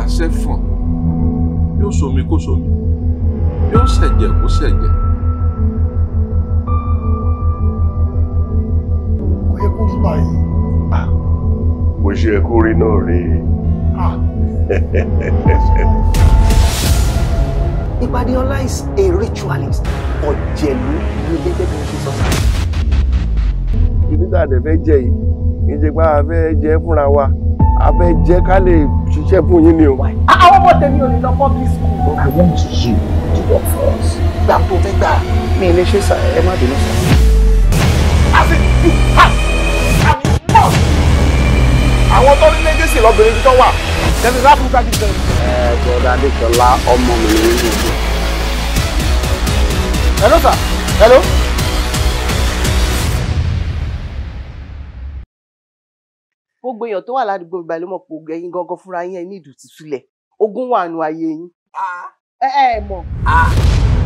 ṣẹ́fọ̀n yóò somi kó somi yóò ṣẹ̀jẹ̀ kó ṣẹ̀jẹ̀. kò yẹ kó rí báyìí. bó ṣe yẹ kó rí náà rí Ibadiola is a ritualist. Ọ̀jẹ̀lú ni gẹ́gẹ́ bí mo ṣe sọ. ibi tá a dẹ̀ fẹ́ jẹ yìí kì í ṣe pé a fẹ́ jẹ fúnra wa a fẹ́ jẹ ká lè ṣiṣẹ́ fún yín ni o. Àwọn ọmọ tèmi ò lè lọ public school. I want you to work for us. Gbà tó fẹ́ gbà. Mi ì lè ṣe sà ẹ má bínú sà. àwọn tó ní lẹ́gẹ̀sì lọ́bìnrin tó wà. tẹ̀sí láfíríkà ti sẹ́yìn. Ẹ bọ́dá Adéṣọlá ọmọ mi ní ìlú ìlú. hello sir hello. gbogbo èèyàn tó wà ládùúgbò ìgbà ló mọ̀ pé ogun ẹ̀yin gangan fúnra yín ẹ ní ìdùtí sílẹ̀ ogun wà nù ayé yín. ẹ ẹ mọ̀.